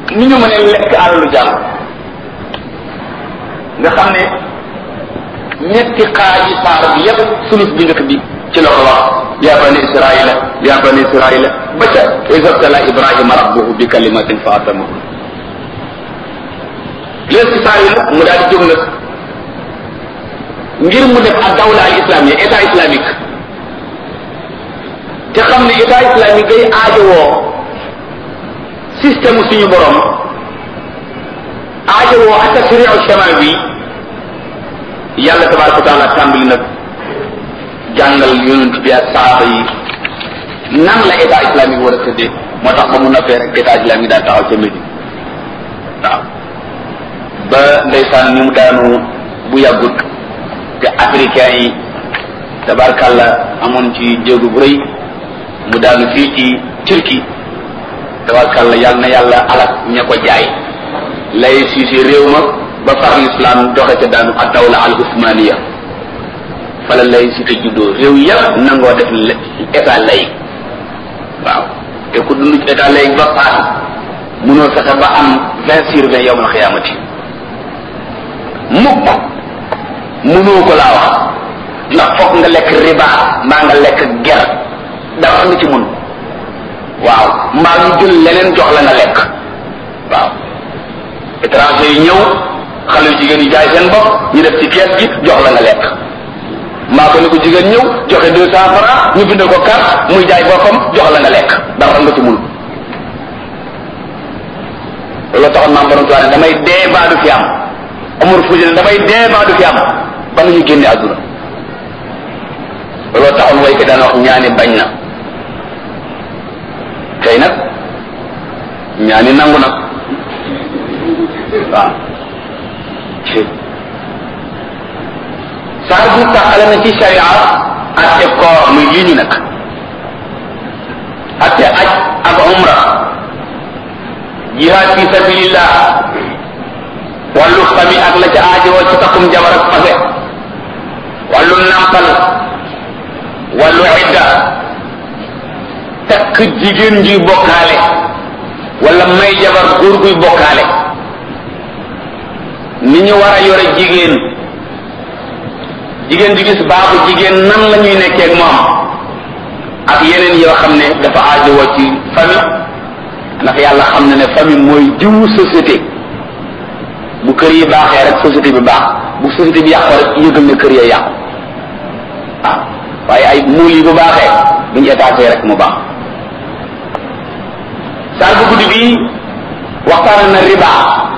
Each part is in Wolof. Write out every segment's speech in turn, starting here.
ni ñu mën a lekk alalu jàmm nga xam ne ñetti xaaji saar bi yépp sulus bi njëkk bi ci la ko wax ya bani israila ya bani israila ba ca isabtala ibrahima rabbuhu bi kalimatin fa atamahu leen ci saar yi nag mu daal di jóg nag ngir mu def ak dawla al islamia état islamique te xam ne état islamique day aajowoo système suñu borom aajowoo ak tashriu shamal bi yàlla tabaraka wa taala tàmbali nag jàngal yonent bi ak saaba yi nan la état islamique war a tëddee moo tax ba mu noppee rek état islamique daal taxaw ca Médine waaw ba ndeysaan ni mu daanu bu yàggut te africain yi tabarkàlla amoon ci jéegu bu rëy mu daanu fii ci Turquie tabarkàlla yàlla na yàlla alak ña ko jaay lay siisi réew ma ba far l'islam doxe ca daanu ak dawla al usmaniya fala lay si te juddoo réew yëpp nangoo def état lay waaw te ku dund ci état lay ba faatu munoo fexe ba am vingt sur vingt yowmal xiyaamati mukk munoo ko laa wax ndax foog nga lekk riba mbaa nga lekk ger dara nga ci mun waaw mbaa ñu jël leneen jox la nga lekk waaw étranger yi ñëw xale yu jigéen yi jaay seen bopp ñu def ci kees gi jox la nga lekk mbaa ko ni ko jigéen ñëw joxe deux cent francs ñu bindal ko carte muy jaay boppam jox la nga lekk dara nga ci mun loolu taxoon maam borom tuwaane damay dee baa du fi am amul fuusi ne damay dee baa du fi am ba nga ñu génne àdduna loolu taxoon way ko daan wax ñaani bañ na tey nag ñaani nangu nag waaw saar bi taxale na ci sharia atte koor muy lii ñu nag atte aj ak umra jihaad fi sabilillah wàllu fami ak la ca aajowoo ci takkum jabar ak fase wàllu nampal wàllu idda takk jigéen juy bokkaale wala may jabar góor guy bokkaale ni ñu war a yore jigéen jigéen ju gis baaxu jigéen nan la ñuy nekkee ak moom ak yeneen yoo xam ne dafa aajowoo ci famille ndax yàlla xam na ne famille mooy jiwu société bu kër yi baaxee rek société bi baax bu société bi yàqoo rek yëgal ne kër ya yàqu waaw waaye ay muul yi bu baaxee bu ñu étaté rek mu baax saar bu guddi bi waxtaan na riba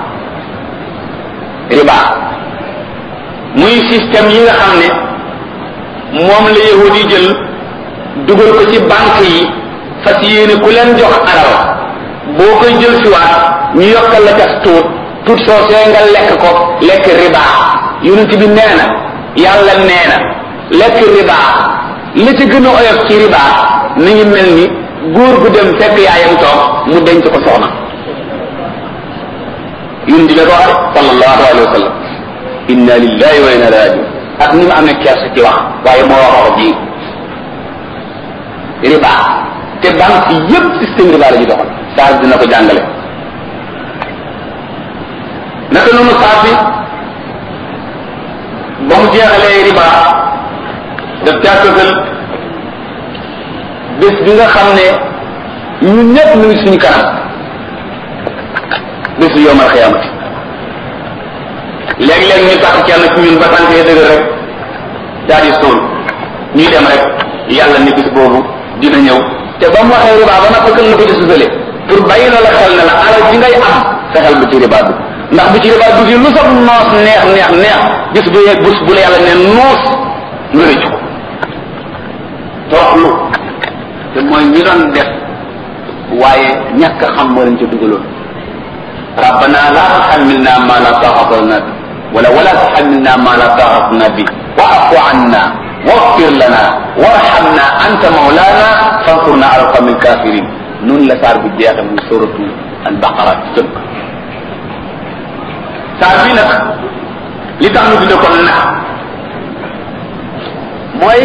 riba muy système yi nga xam ne moom la yahudi yi jël dugal ko ci banque yi fas yéene ku leen jox alal boo koy jël siwaat ñu yokkal la ca tuut tuut soosee nga lekk ko lekk riba yonent bi nee na yàlla nee na lekk riba la ci gën a oyof ci riba mi ngi mel ni góor gu dem fekk yaayam toog mu denc ko soxna yonent bi ko wax sallallahu alayhi wa sallam inna lillahi wa inna ilayhi rajiun ak ni mu amee kersa ci wax waaye moo wax wax ji riba te banque yépp système riba la ñu doxal saa dina ko jàngale naka noonu saa bi ba mu jeexalee riba daf càttasal bés bi nga xam ne ñun ñëpp ñu ngi suñu kanam bésu yowmal xiyaamati léeg-léeg ñu tax kenn ci ñun ba tànk ya dëgër rek daal di suul ñuy dem rek yàlla ni bis boobu dina ñëw te ba mu waxee riba ba nag kan la ko ci susale pour bàyyi la la xel ne la alal ji ngay am fexeel bu ci riba dugg ndax bu ci riba dugg lu sax noos neex neex neex bis bu yeeg bés bu la yàlla ne noos nga rëccu ko toroxlu te mooy ñi doon def waaye ñàkk xam moo leen ca dugaloon rabbana la tuhammilna ma la taqata lana bi wala wala tuhammilna ma la taqata lana bi wa'fu anna waghfir lana warhamna anta mawlana fansurna ala alqawmi alkafirin noonu la saar bi jeexe muy suratu albaqara ci tënk saar bi nag li tax ñu tudde ko nag mooy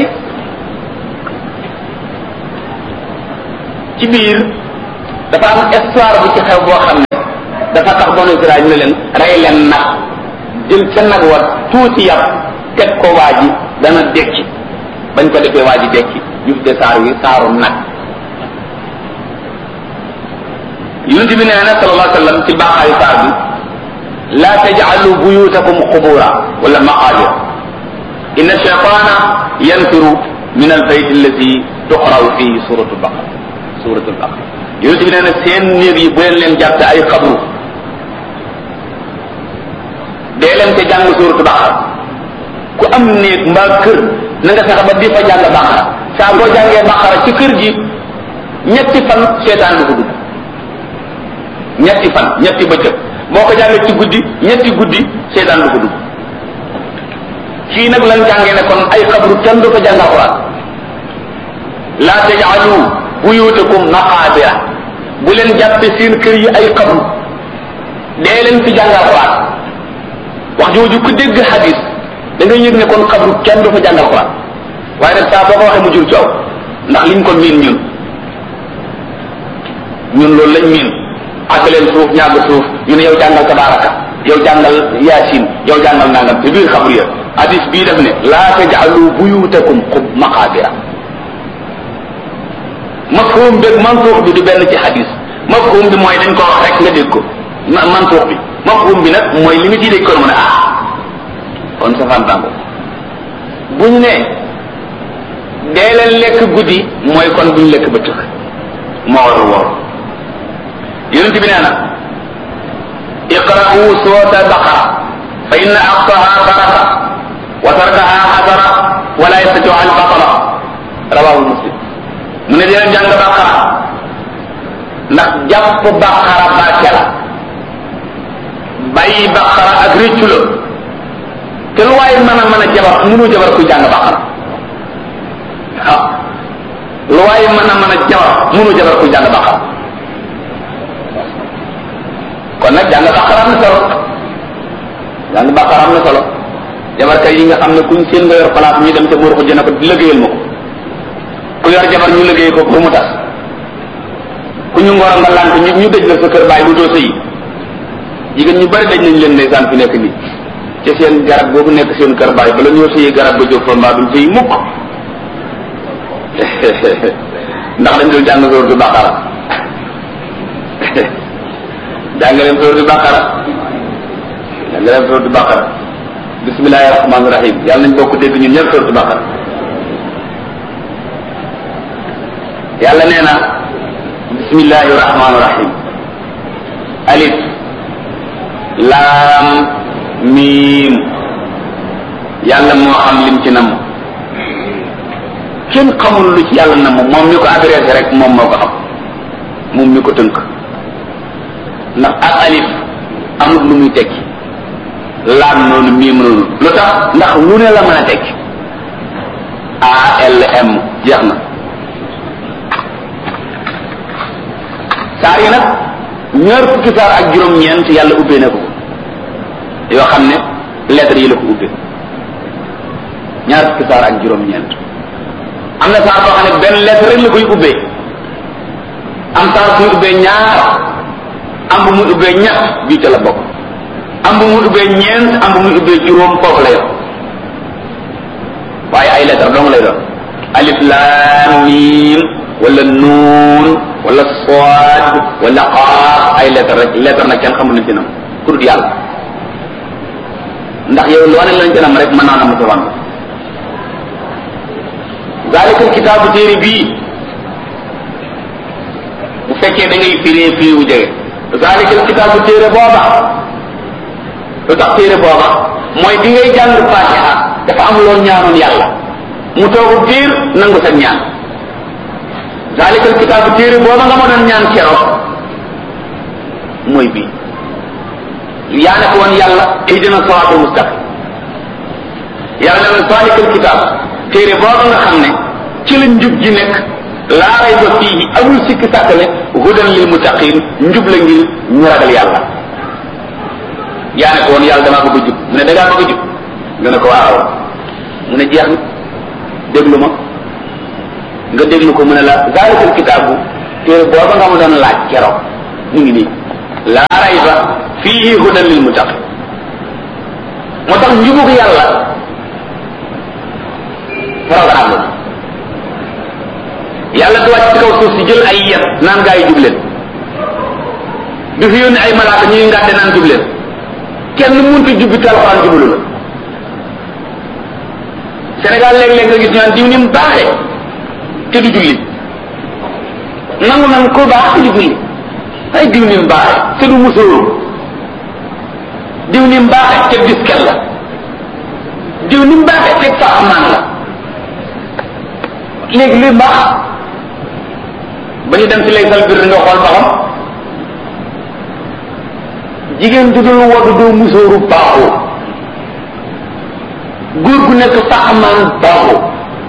ci biir dafa am histoire bu ci xew boo xam ne wax banu Israël ñu ne leen rey leen nag jël ca nag wa tuuti yàpp teg ko waa ji dana dekki bañ ko defee waa ji dekki ñu tuddee saar wi saaru nag yonent bi nee na sallallahu alayhi wa sallam ci baaxaayu saar bi la tajcalu buyutakum qubura wala maqaabir inna shaytana yanfiru min albayt allati tuqraw fihi suratu baqara suratu baqara yonent bi nee na seen néeg yi bu leen leen jàppe ay xabru dee leen te jàng suratu baqara ku am néeg mbaa kër na nga fexe ba di fa jàng baqara saa boo jàngee baqara ci kër gi ñetti fan seetaan du ko dugg ñetti fan ñetti bëccëg boo ko jàngee ci guddi ñetti guddi seetaan du ko dugg kii nag lan jàngee ne kon ay xabru kenn du ko jàng alquran la tajalu buyutakum maqabira bu leen jàppe seen kër yi ay xabru dee leen fi jàng alquran wax jooju ku dégg hadis da nga yëg ne kon xabru kenn du fa jàng alquran waaye nag saa boo ko waxee mu jur coow ndax liñ ko miin ñun ñun loolu lañ miin àgg leen suuf ñàgg suuf ñu ne yow jàngal tabaraka yow jàngal yaasin yow jàngal nangam te biir xabru ya hadis bii def ne laa taj'alu buyutakum xub maqabira mafhum bi mantuux bi du benn ci hadis mafhum bi mooy dañ ko wax rek nga dégg ko mantuux bi mafhum bi nag mooy li nga ciy dégg ko mu ne ah kon safaan bàngo buñ ne dee leen lekk guddi mooy kon buñ lekk bëccëg moo war a woor yonent bi nee na iqra'u surata baqara fa inna aqsaha baraka wa tarkaha xasara wala yastatiu al batala rawahu muslim mu ne dina jàng baqara ndax jàpp baqara barke la bàyyi baqara ak réccu la te lu waaye mën a mën a jabar mënu jabar kuy jàng baqara waaw lu waaye mën a mën a jabar mënu jabar kuy jàng baqara kon nag jàng baqara am na solo jàng baqara am na solo jabarkat yi nga xam ne kuñ seen nga yor place ñu dem ca buur ko jëna ko liggéeyal ma ko ku yor jabar ñu liggéey ko ba mu tas ku ñu ngoro nga lant ñu ñu dëj la sa kër bàyyi bu doo sëyi jigéen ñu bari daj nañ leen ndeysaan fi nekk nii ci seen garab boobu nekk seen kër bàyyi bala ñoo sëyi garab ba jóg fa mbaa duñ sëyi mukk ndax dañ doon jàng sóor du baqara jàng leen sóor du baqara jàng leen sóor du baqara bismillahi rahmaani rahim yàlla nañ bokk dégg ñun ñëpp sóor du baqara yàlla nee na bismillahi rahmaani rahim alif laam miim yàlla moo xam lim ci nam kenn xamul lu ci yàlla nam moom mi ko adressé rek moom moo ko xam moom mi ko tënk ndax ak alif amul lu muy tekki laam noonu miim noonu lu tax ndax lu ne la mën a tekki ALM jeex na saar yi nag ñaar fukki saar ak juróom-ñeent yàlla ubbee na ko yoo xam ne lettres yi la ko ubbee ñaar fukki saar ak juróom-ñeent am na saar boo xam ne benn lettre rek la koy ubbee am saar muy ubbee ñaar am bu muy ubbee ñett bii ca la bokk am bu muy ubbee ñeent am bu muy ubbee juróom foofu la yor waaye ay lettre dong lay doon alif laam miim wala nuun wala sood wala xaaf ay lettre rek lettre nag kenn xamul nañ ci nam ku dul yàlla ndax yow loo ne lañ ci nam rek mën naa nam sa wàll zalika kitaabu téere bii bu fekkee da ngay firee firi wu jege zalika kitaabu téere booba lu tax téere booba mooy bi ngay jàng fatiha dafa am loo ñaanoon yàlla mu toogu biir nangu sa ñaan zalikal kitaabu téere booba nga ma doon ñaan keroog mooy bii yaa ne ko woon yàlla ihdina siraatal mustaqim yàlla ne la zalikal kitaab téere booba nga xam ne ci la njub ji nekk laa rayba fiihi amul sikki sàkk ne hudan lil muttaqin njub la ngir ñu ragal yàlla yaa ne ko woon yàlla damaa bëgg a jub mu ne da ngaa bëgg a jub nga ne ko waaw mu ne jeex na déglu ma nga déglu ko mu ne la zalikal kitaabu téere booba nga ma doon laaj keroog mu ngi nii laa rayba fiihi hudan lil muttaqin moo tax njubug yàlla programme la yàlla du wàcc ci kaw suuf si jël ay yet naan gaa yi jub leen du fi yónni ay malaaka ñuy ngàdde naan jub leen kenn mënut a jubbi te alxuraan jubalu la Sénégal léeg-léeg nga gis ñu naan diw ni mu baaxee te du julli nangu nan ko baax te du julli ay diw ni mu baaxee te du musóoru diw ni mu baaxee te biskel la diw ni mu baaxee te faaxamaan la léegi luy mbaax ba ñu dem ci lay sal biir nga xool ba xam jigéen du dul woddu doo musóoru baaxoo góor gu nekk faaxamaan baaxoo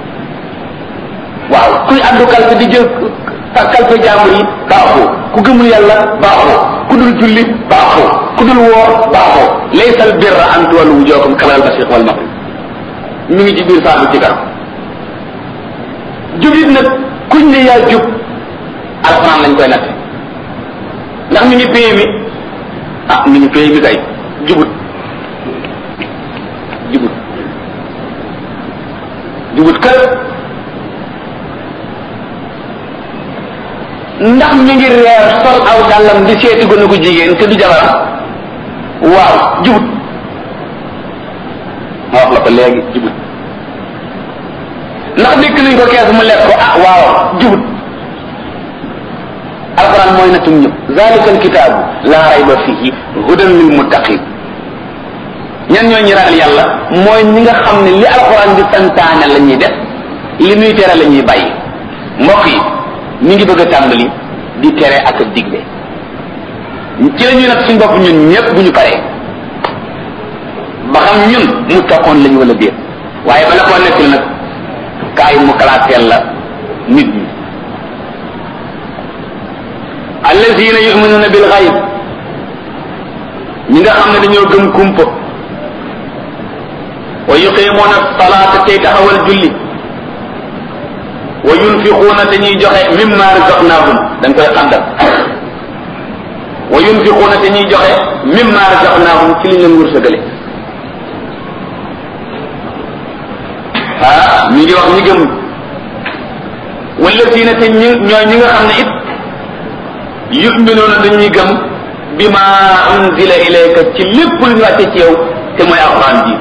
waaw kuy àddu kalpe di jël kalpe jàmbur yi baaxoo ku gëmul yàlla baaxoo ku dul julli baaxoo ku dul woor baaxoo laysal birra an tuwallu wujuhakum qibala al-mashriq wal maghrib mi ngi ci biir saabu ci kanam jubit nag kuñ ne yaa jub alxuraan lañ koy natte ndax mi ngi péye mi ah mi ngi péye mi kay jubut jubut jubut kër ndax mi ngi reer sol aw dàllam di seeti gone gu jigéen te du jabaram waaw jubut ma wax la ko léegi jubut ndax dikk nañ ko kees mu lekk ko ah waaw jubut alquran mooy natum ñëpp zalika alkitaabu laa rayba fihi hudan lil muttaqin ñan ñoo ñi ragal yàlla mooy ñi nga xam ne li alquran di santaane la ñuy def li muy tere la ñuy bàyyi mbokk yi ñu ngi bëgg a tàmbali di tere ak a digle ci la ñuy nag suñ bopp ñun ñëpp bu ñu paree ba xam ñun mu taxoon lañu wala déet waaye bala koo nekkul nag kaay mu classeel la nit ñi allazina yuminuna bil xayb ñi nga xam ne dañoo gëm kumpa wa yuqimuuna salaata tey taxawal julli wa yunfiquuna dañuy joxe mimma razaqnahum dañ koy xaddam wa yunfiquuna dañuy joxe mimma razaqnahum ci liñ leen wërsëgale ah ñu ngi wax ñi gëm wallazina te ñi ñooy ñi nga xam ne it yuminuuna dañuy gëm bima unzila ilayka ci lépp lu ñu wàcce ci yow te mooy alquran ji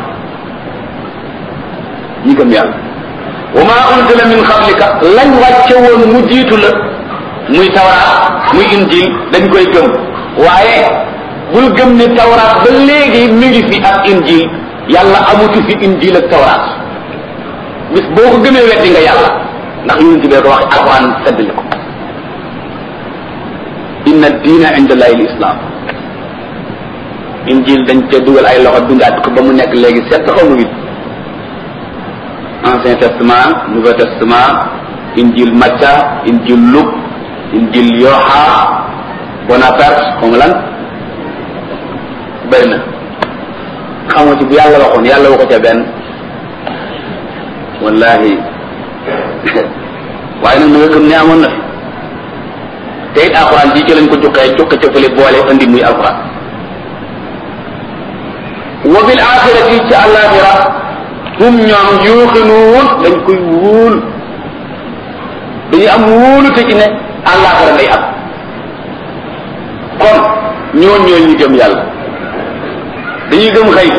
ñi gëm yàlla wa ma unzila min qablika lañ wàcce woon mu jiitu la muy tawraat muy injil dañ koy gëm waaye bul gëm ne tawraat ba léegi mi ngi fi ak injil yàlla amutu fi injil ak tawraat bis boo ko gëmee weddi nga yàlla ndax yonent bee ko wax alquran seddli ko inna diina inda allahi l islam injil dañ cee dugal ay loxo dundaat ko ba mu nekk léegi sept xaw ma huit ancien testament nouveau testament injil Matta injil Luc injil Yoha Bonaparte xaw ma lan bëri na xamoo ci bu yàlla waxoon yàlla waxu ca benn wallahi waaye nag na nga gëm ne amoon na fi te it alxuraan ji ci lañ ko juqee juqe ca fële boole andi muy alxuraan wa bil axirati ci àllaaxira hum ñoom yuuxinuun dañ koy wóol dañu am wóolu te ci ne àllaaxira lay am kon ñoo ñoo ñu gëm yàlla dañuy gëm xëy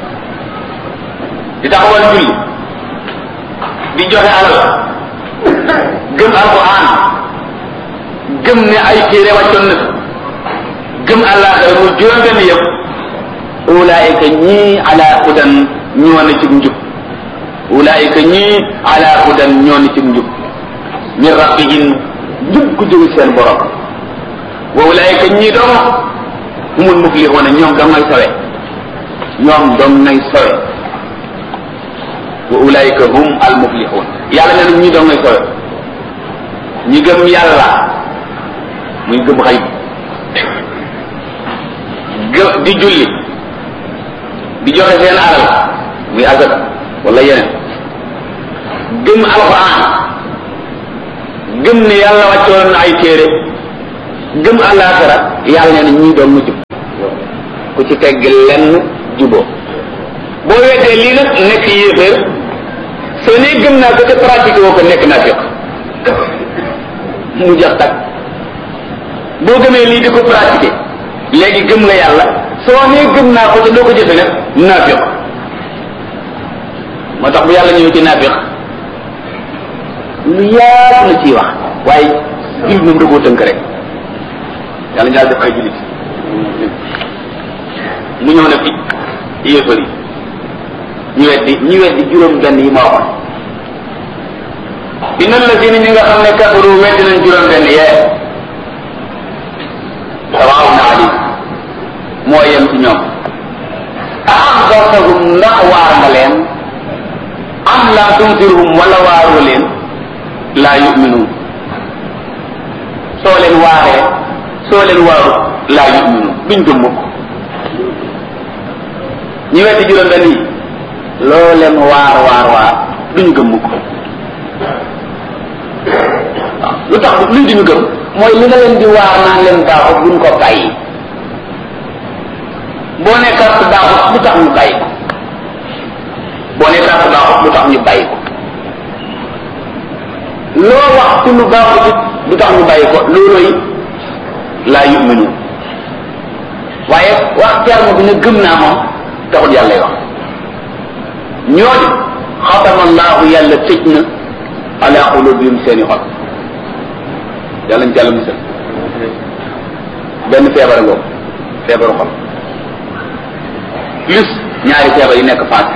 di taxawal julli di joxe alal gëm alquran gëm ne ay téere wàccoon na gëm àllaaxira mu juróom benn yëpp ulaayika ñii ala hudan ñoo na ci njub ulaayika ñii ala hudan ñoo na ci njub min rabbihim njub ku jóge seen borom wa ulaayika ñii doom humul muflixuuna ñoom dong ngay sawe ñoom dong ngay sawe wa ulaayika hum al muflixuun yàlla nee na ñii dong ngay sawe ñi gëm yàlla muy gëm xay gë di julli di joxe seen alal muy azaka wala yeneen gëm alquran gëm ne yàlla wàccoon na ay téere gëm àllaaxira yàlla nee na ñii doon mu jub ku ci tegg lenn juboo boo weddee lii nag nekk yéeféer soo nee gëm naa ko te pratique woo ko nekk naa fiq mu jox tak boo gëmee lii di ko pratiquer léegi gëm nga yàlla soo nee gëm naa ko te doo ko jëfe nag naafiq moo tax bu yàlla ñëw ci naafiq lu yaatu na ciy wax waaye jullit moom da koo tënk rek yàlla ñaar def ay jullit mu ñëw na fi yéefar yi ñu weddi ñu weddi juróom benn yi ma waxoon inna allazina ñi nga xam ne kafaru weddi nañ juróom benn yee sawaawun alayhim moo yem ci ñoom aanzartahum ndax waar nga leen am laa tunzirhum wala waaroo leen laa yuminuun soo leen waaree soo leen waaru laa yuminuun duñ gëm mukk ñi weddi juróom benn yi loo leen waar waar waar duñ gëm mukk waaw lu tax luñ duñu gëm mooy li nga leen di waar naan leen baaxut buñ ko bàyyi boo ne carte baaxut lu tax ñu bàyyi ko boo ne carte baaxut lu tax ñu bàyyi ko loo wax ci lu baaxut it lu tax ñu bàyyi ko loolooy laa yuminu waaye wax terme bi ne gëm naa moom taxul yàlla wax ñooñu xatama allahu yàlla tëj na ala qulubihim seeni xol yàlla ñu ci yàlla musal benn feebar ngoo feebaru xol plus ñaari feebar yi nekk faat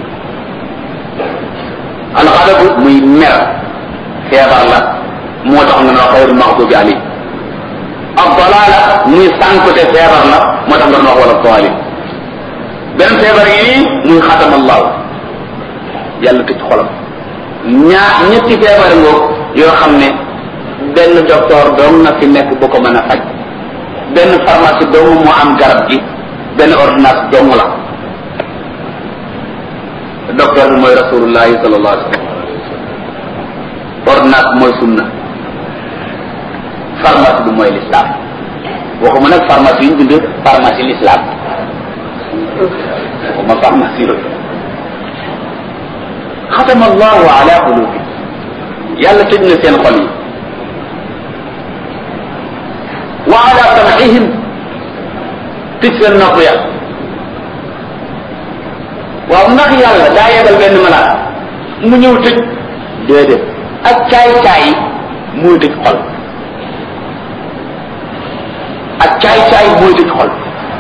alxadabu muy mer feebar la moo tax nga wax xayrul maxdubi alayhim ak dalaala muy sànkute feebar la moo tax nga wax wala daalin benn feebar yi muy xatama allahu yàlla tëj xolam ñaar ñetti feebar ngoo yoo xam ne benn docteur doom na fi nekk bu ko mën a faj benn pharmacie dong moo am garab gi benn ordonnance dong la docteur bi mooy rasulullahi sallallahu alayhi wa sallam ordonnance mooy sunna pharmacie bi mooy l'islam waxuma nag pharmacie yi ñu bind pharmacie l'islam waxuma pharmacie yooyu xatama allahu ala qulubi yàlla tëj na seen xol yi wa ala sam'ihim tëj seen nopp ya waaw ndax yàlla daa yebal benn malaat mu ñëw tëj déedéet ak caay-caay mooy tëj xol ak caay-caay mooy tëj xol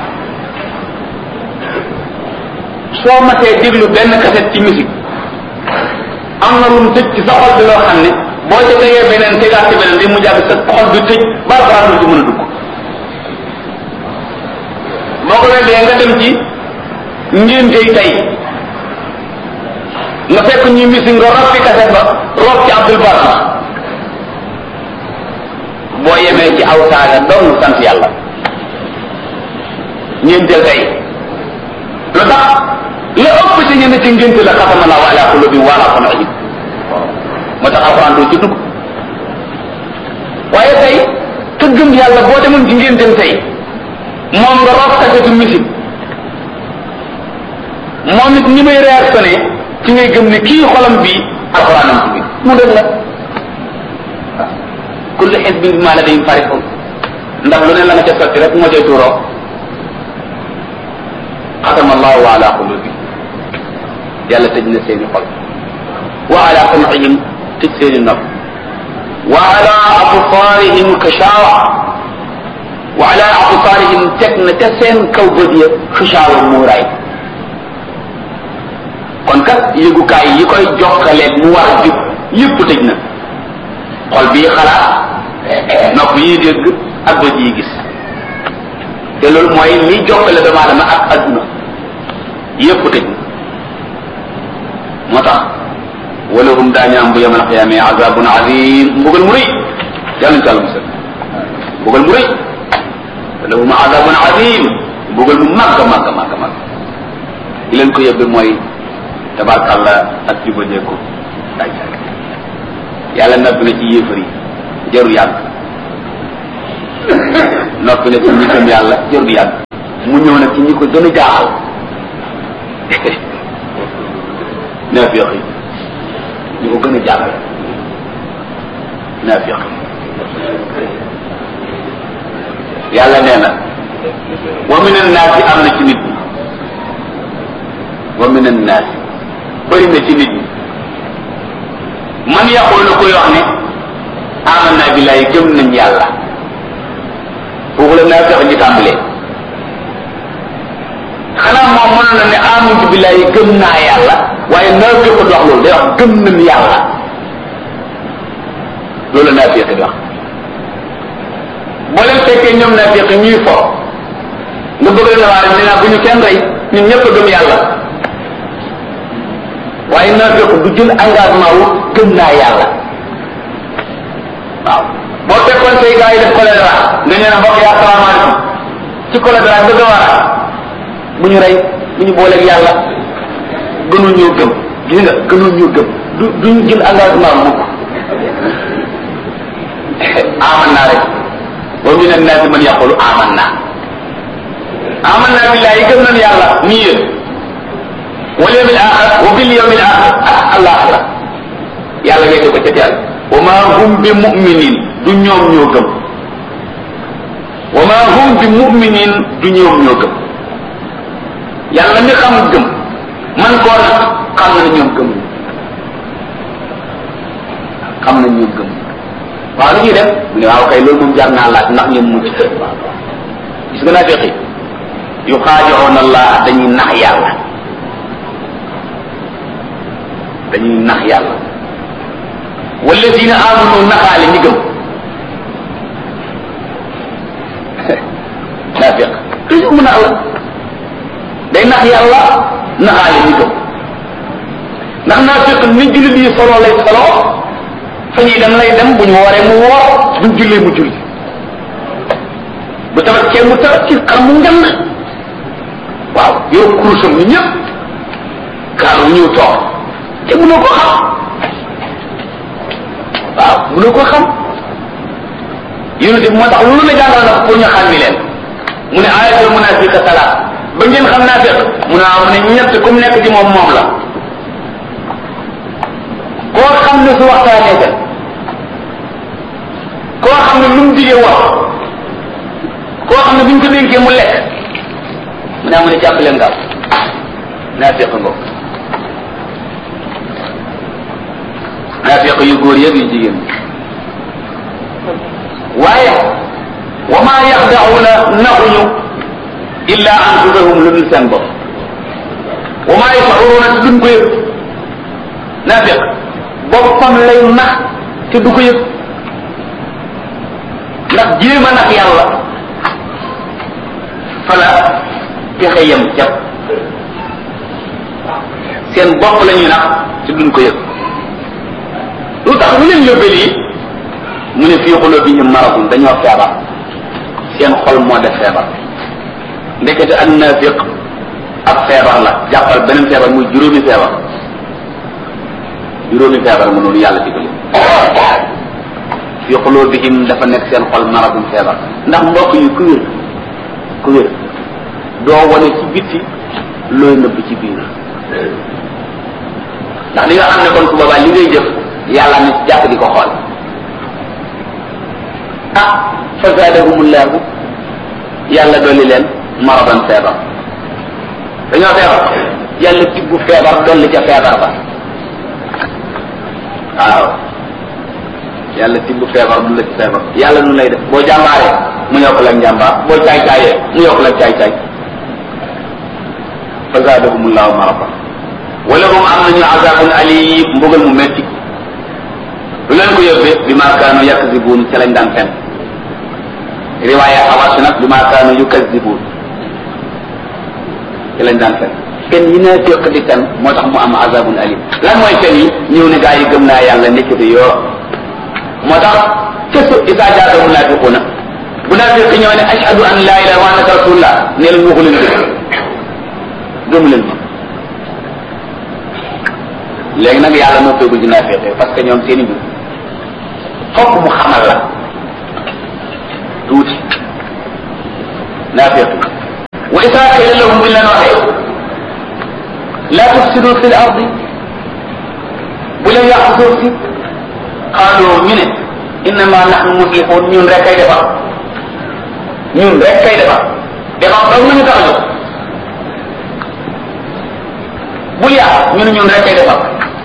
soo matee déglu benn kaset ci musique am na lu mu tëj ci sa xol bi loo xam ne boo ca tegee beneen tegaat ci beneen di mu jàpp sa xol bi tëj ba alxuraan lu ci mën a dugg boo ko weddee nga dem ci ngéntey tey nga fekk ñu misi nga rob fi kaset ba rob ci abdul barma boo yemee ci aw saaga dong sant yàlla ngénteel tey lu tax la ëpp ci ñenn ci ngénte la xatama la wa ala qulubi wa ala sam'ihim moo tax alxuraan doo ci dugg waaye tey ka gëm yàlla boo demoon ci ngénteem tey moom nga rob kasetu musique moom it ni may réactionné ci ngay gëm ne kii xolam bii alxuraanam ci biir mu dëgg la waaw kullu xisbin bimaa ladayhim farihun ndax lu ne la nga ca sotti rek moo cay tuuroo xatama allahu ala qulubi yàlla tëj na seeni xol wa ala sam'ihim tëj seeni nopp wa ala absaarihim kashawa wa ala absaarihim teg na ca seen kaw bët ya xishaawa muuraay kon kat yëgukaay yi koy jokkaleeg mu war a jub yëpp tëj na xol bii xalaat nopp yi dégg ak bët yi gis te loolu mooy li jokkale doomu aadama ak adduna yëpp tëj na moo tax walahum daañu am bu yamal xiyaame azabun azim mbugal mu rëy yàlla ñu ci àlla musal mbugal mu rëy walahum azabun azim mbugal mu màgg màgg màgg màgg li leen ko yóbbe mooy tabarkàlla ak jubadeeku daaj yàlla noppi na ci yéefar yi jaru yàgg noppi na ci ñi gëm yàlla jaru yàgg mu mu ñëw nag ci ñi ko gën a jaaxal naafiq yi ñi ko gën a jaaxal naafiq yàlla nee na wa min annaasi am na ci nit ñi wa min annaasi bëri na ci nit ñi man yaqulu koy wax ne amanna billahi gëm nañ yàlla foofu la naafiq ñi tàmbalee xanaa moom mënoon na ne amantu billahi gëm naa yàlla waaye naafiq du wax loolu day wax gëm nañ yàlla loolu la naafiq di wax boo leen fekkee ñoom naafiq ñuy fo nga bëgg leen a waare ne naa bu ñu kenn rey ñun ñëpp a gëm yàlla waaye naafiq du jël engagement wu gëm naa yàlla waaw boo fekkoon say gars yi def choléra nga nee na mbokk yi asalaamaaleykum ci choléra bëgg a war bu ñu rey bu ñu booleeg yàlla gënul ñoo gëm gis nga gënul ñoo gëm du duñu jël engagement mukk aman naa rek wa min annaasi man yaqulu aman naa aman naa billahi gëm nañ yàlla nii yéen wal yawmil axir wa bil yawmil axir ak alaxira yàlla ngay ko ca teel wa ma hum bi muminin du ñoom ñoo gëm wa ma hum bi muminin du ñoom ñoo gëm yàlla mi xam gëm man koo nag xam na ñoom gëm xam na ñoom gëm waaw lu ñuy def mu ne waaw kay loolu moom jar naa laaj ndax ñoom mucc gis nga naa feqi yu xaajoon allah dañuy nax yàlla dañuy nax yàlla walladina amanu naxaale ñi gëm naafiq toujours mu nax la day nax yàlla naxaale ñi gëm ndax naafiq ni jullit yi solo lay solo fa ñuy dem lay dem bu ñu wooree mu woor buñ jullee mu julli bu tabaskee mu tabaski xar mu ngand waaw yow kurusam ñu ñëpp kaar wu ñëw toog te mënoo ko xam waaw mënoo ko xam yonent bi moo tax loolu la jàngal na pour ñu xam mi leen mu ne ayatul munafiqa salaat ba ngeen xam naa fekk mu ne am ne ñett ku mu nekk ci moom moom la koo xam ne su waxtaanee dem koo xam ne lu mu digee wax koo xam ne bu ñu ko dénkee mu lekk mu ne am ne jàpp leen gaaw naa fekk ngo naa fekk yu góor yëpp yu jigéen waaye wa maa yaxdaxuuna naxuñu illa anfusahum lu dul seen bopp wa maa yashuruuna te duñ ko yëg naa fekk boppam lay nax te du ko yëg ndax jéem a nax yàlla fala pexe yem jàpp seen bopp la ñuy nax te duñ ko yëg lu tax lu leen yóbbee lii mu ne fii qulubihim maradun dañoo feebar seen xol moo def feebar ndekete an naafiq ab feebar la jàppal beneen feebar muy juróomi feebar juróomi feebar mu noonu yàlla digali fii qulubihim dafa nekk seen xol maradun feebar ndax mbokk yi ku wér ku wér doo wane ci bitti looy nëbb ci biir ndax li nga xam ne kon su boobaa li ngay jëf yàlla ni jàpp di ko xool ah fa zaadahumullahu yàlla dolli leen maradan feebar dañoo feebar yàlla tibbu feebar dolli ca feebar ba waaw yàlla tibbu feebar du la ci feebar yàlla nu lay def boo jàmbaaree mu yokk la njàmbaar boo caay caayee mu yokk la caay caay fa zaadahumullahu maradan wala hum am nañu azabun alim mbugal mu metti lu leen ko yóbbee bi ma kaanu yakzibuun ca lañ daan fen riwaaya xawaas nag bi ma kaanu yukazibuun ca lañ daan fen fen yi naa féq di fen moo tax mu am azabun alim lan mooy fen yi ñëw ne gaa yi gëm naa yàlla nekkati yoo moo tax kësu isa jaata munafiquna bu naafiq ñëw ne ashhadu an la ilaha wa annaka rasulullah ne leen waxu leen dëgg gëmu leen ma léegi nag yàlla moo feegul ci naafiq parce que ñoom seen i mbir fokk mu xamal la tuuti naafiq wa isa qila lahum buñ leen waxee la tufsidu fi l ardi bu leen yàq suuf si xaalu ñu ne innama nahnu muslihun ñun rek kay defar ñun rek kay defar defar dong nañu tax a jóg bul yàq ñu ne ñun rek kay defar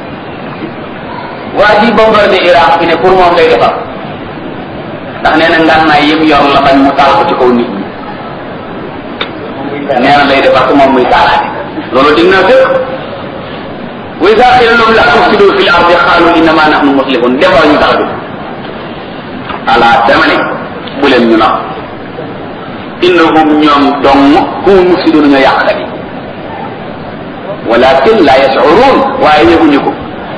waa ji bombardé Iraq fi ne pour moom lay defar ndax nee na ngànnaay yëpp yor la bañ mu taal ko ci kaw nit ñi nee na lay defar ko moom muy taalaate loolu dig naa fekk wa iza qila lahum la tufsidu fil ardi qalu innama nahnu muslihun defar ñu tax a jóg ala dama ne bu leen ñu nax innahum ñoom dong hum mufsidun ñoo yàqkat yi walakin la yashurun waaye yëguñu ko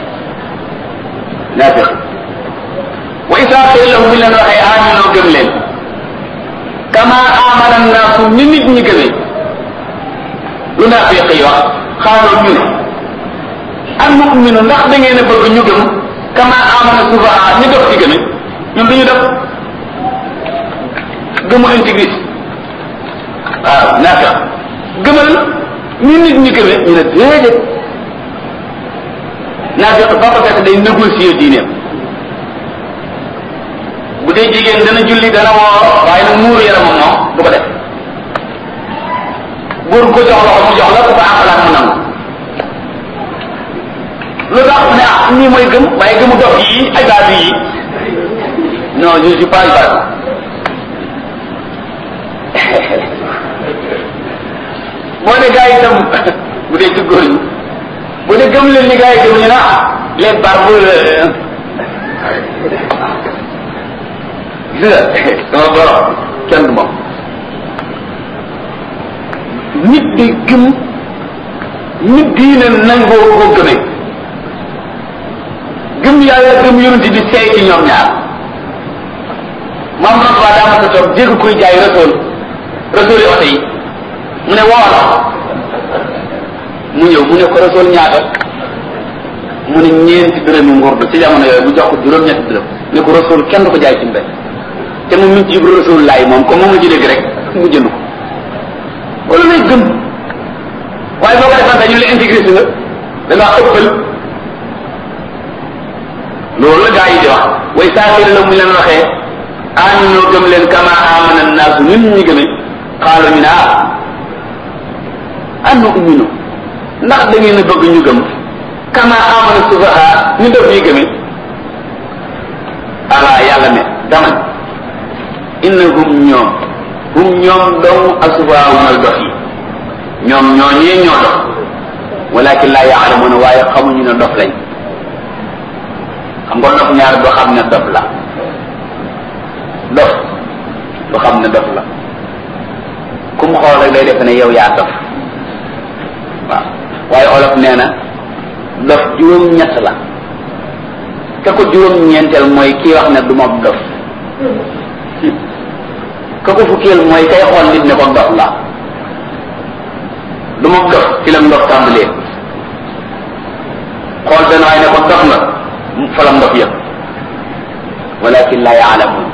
naafiq wa isa qila lahum bi leen waxee aminoo gëm leen kama amana naasu ni nit ñi gëmee lu naafiq yi wax xaaloo ñu ne al muminu ndax da ngeen a bëgg ñu gëm kama amana sufaha ñu dof ci gëme ñoom dañu def gëmu intégriste waaw naafiq gëmal ni nit ñi gëmee ñu ne déedéet naafiq ba ko fekk day négocier diineem bu dee jigéen dana julli dana woor waaye nag muuru yaramam moom du ko def góor ko jox loxo mu jox la ku ko àqalaat mu nangu lu tax ne ah nii mooy gëm waaye gëmu dof yi ay baatu yi non je suis pas baatu boo ne gars yi itam bu dee ci góor ñi bu dee gëm leen ni gars yi gëm ñu na les barbes gis nga sama borom kenn du moom nit di gëm nit diine nangoo ko gëmee gëm yàlla gëm yonent bi seey ci ñoom ñaar maam Rasuul daa ma sa toog dégg kuy jaay Rasuul Rasuul yi oto yi mu ne woola mu ñëw mu ne ko Rasuul ñaata mu ne ñeenti dërëmi ngurdu ci jamono yooyu bu jox ko juróom-ñetti dërëm ne ko Rasuul kenn du ko jaay ci mbéy te mu ngi ci yëg Rasuul laay moom comme moom la ci dégg rek mu jënd ko wala lay gëm waaye boo ko defante ñu la intégré si nga da ngaa ëppal loolu la gaa yi di wax way saafiri la mu leen waxee aminoo gëm leen kama amana naasu nit ñi gëme xaalo ñu ne ah annu uminu ndax da ngeen a bëgg ñu gëm kama amana sufaha ñu def yi gëme ala yàlla ne dama innahum ñoom hum ñoom dong asufaha mooy dof yi ñoom ñoo ñee ñoo dof walakin laa yaalamuna waaye xamuñu ne dof lañ xam nga dof ñaar doo xam ne dof la dof doo xam ne dof la ku mu xool rek day def ne yow yaa dof waaw waaye olof nee na dof juróom-ñett la ka ko juróom-ñeenteel mooy kii wax ne du ma dof ka ko fukkeel mooy kay xool nit ne ko dof la du ma dof ci la ndof tàmbalee xool benn waay ne ko dof nga fa la ndof yëpp walakin la yaalamun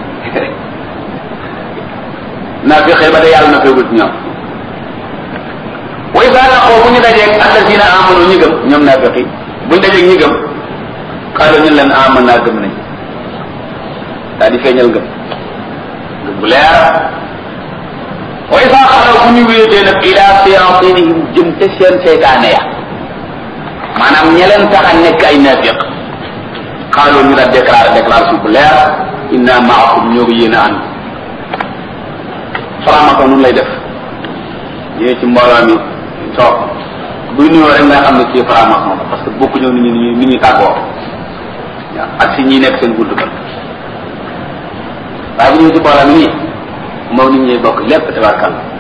naa fi xëy ba de yàlla na feegul ci ñoom way saa naqoo bu ñu dajeeg allasina amanu ñi gëm ñoom naa feqi buñ dajeeg ñi gëm xaaral ñu leen aman naa gëm nañ daa di feeñal gëm gëm bu leer way saa xalaw bu ñu wéetee nag ila siratinihim jëm te seen seytaane ya maanaam ña leen tax a nekk ay naafiq xaaloo ñu la déclaré déclaration bu leer inna maakum ñoo ko yéen a ànd faramako nun lay def ñëwee ci mbooloo mi toog buy nuyoo rek nga xam ne kii faramako la parce que bokku ñëw nit ñi nit ñi tàggoo waaw ak si ñi nekk seen gudd ba waaye bu ñëwee ci mbooloo mi nii moom nit ñi bokk lépp tabarkal